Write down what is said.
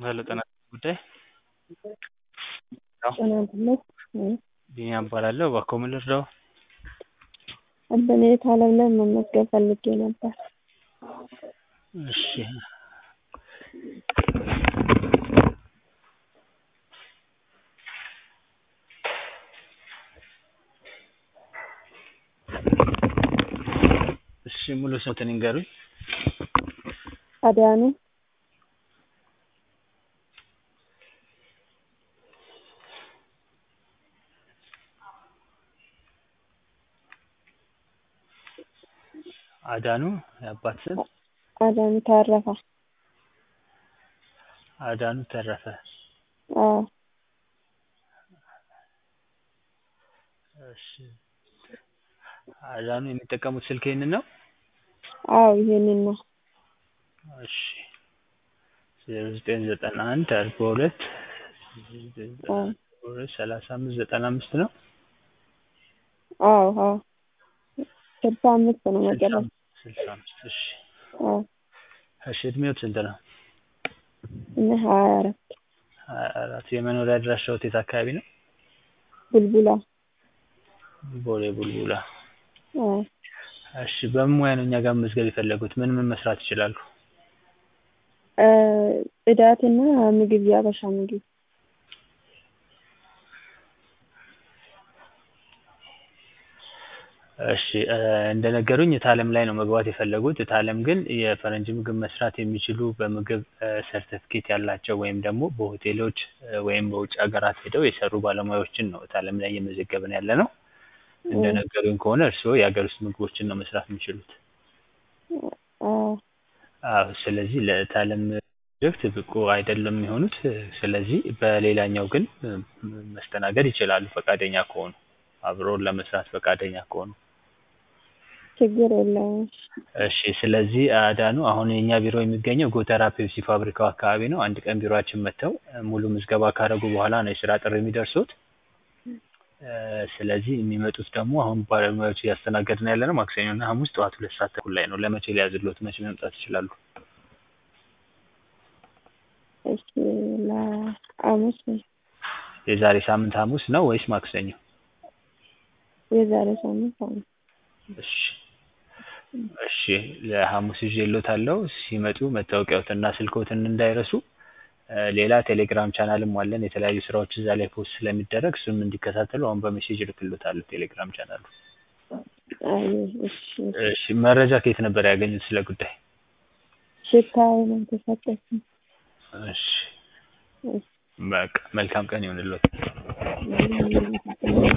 ሄሎ ጤና ጉዳይ ጤናንትነት ቢኒያም እባላለሁ። እባክዎ ምን ልርዳዎ? በኔት አለም ላይ መመዝገብ ፈልጌ ነበር። እሺ እሺ ሙሉ ስምዎትን ይንገሩኝ? አዳኑ አዳኑ የአባት ስም? አዳኑ ተረፈ። አዳኑ ተረፈ። አዎ እሺ አዳኑ የሚጠቀሙት ስልክ ይሄንን ነው? አዎ ይሄንን ነው። እሺ ዜሮ ዘጠኝ ዘጠና አንድ አርባ ሁለት ሰላሳ አምስት ዘጠና አምስት ነው? አዎ አዎ ስልሳ አምስት ነው መጨረሻው። ስልሳ አምስት እሺ አዎ እሺ እድሜዎት ስንት ነው? እኔ ሀያ አራት ሀያ አራት የመኖሪያ አድራሻዎት የት አካባቢ ነው? ቡልቡላ ቦሌ ቡልቡላ አዎ እሺ በምን ሙያ ነው እኛ ጋር መመዝገብ የፈለጉት? ምን ምን መስራት ይችላሉ? ጽዳትና ምግብ የሀበሻ ምግብ እሺ እንደነገሩኝ እታለም ላይ ነው መግባት የፈለጉት። እታለም ግን የፈረንጅ ምግብ መስራት የሚችሉ በምግብ ሰርተፍኬት ያላቸው ወይም ደግሞ በሆቴሎች ወይም በውጭ ሀገራት ሄደው የሰሩ ባለሙያዎችን ነው እታለም ላይ እየመዘገብን ያለነው። እንደነገሩኝ ከሆነ እርስዎ የሀገር ውስጥ ምግቦችን ነው መስራት የሚችሉት? አዎ አዎ ስለዚህ ለእታለም ፕሮጀክት ብቁ አይደለም የሚሆኑት። ስለዚህ በሌላኛው ግን መስተናገድ ይችላሉ ፈቃደኛ ከሆኑ አብረውን ለመስራት ፈቃደኛ ከሆኑ። ችግር የለውም። እሺ ስለዚህ አዳኑ አሁን የእኛ ቢሮ የሚገኘው ጎተራ ፔፕሲ ፋብሪካው አካባቢ ነው። አንድ ቀን ቢሮአችን መጥተው ሙሉ ምዝገባ ካደረጉ በኋላ ነው የስራ ጥሪ የሚደርሶት። ስለዚህ የሚመጡት ደግሞ አሁን ባለሙያዎች እያስተናገድን ያለነው ማክሰኞ እና ሐሙስ ጠዋት ሁለት ሰዓት ተኩል ላይ ነው። ለመቼ ሊያዝልዎት? መቼ መምጣት ይችላሉ? እሺ ለሐሙስ የዛሬ ሳምንት ሐሙስ ነው ወይስ ማክሰኞ? የዛሬ ሳምንት ሐሙስ እሺ እሺ ለሐሙስ ይዤልዎታለሁ። ሲመጡ መታወቂያዎትና ስልክዎትን እንዳይረሱ። ሌላ ቴሌግራም ቻናልም አለን። የተለያዩ ስራዎች እዛ ላይ ፖስት ስለሚደረግ እሱንም እንዲከታተሉ አሁን በሜሴጅ እልክልዎታለሁ ቴሌግራም ቻናሉ። አይ እሺ እሺ መረጃ ከየት ነበር ያገኙት ስለ ጉዳይ? ሽታዬ ነው የተሰጠችኝ። እሺ እሺ በቃ መልካም ቀን ይሁንልዎት።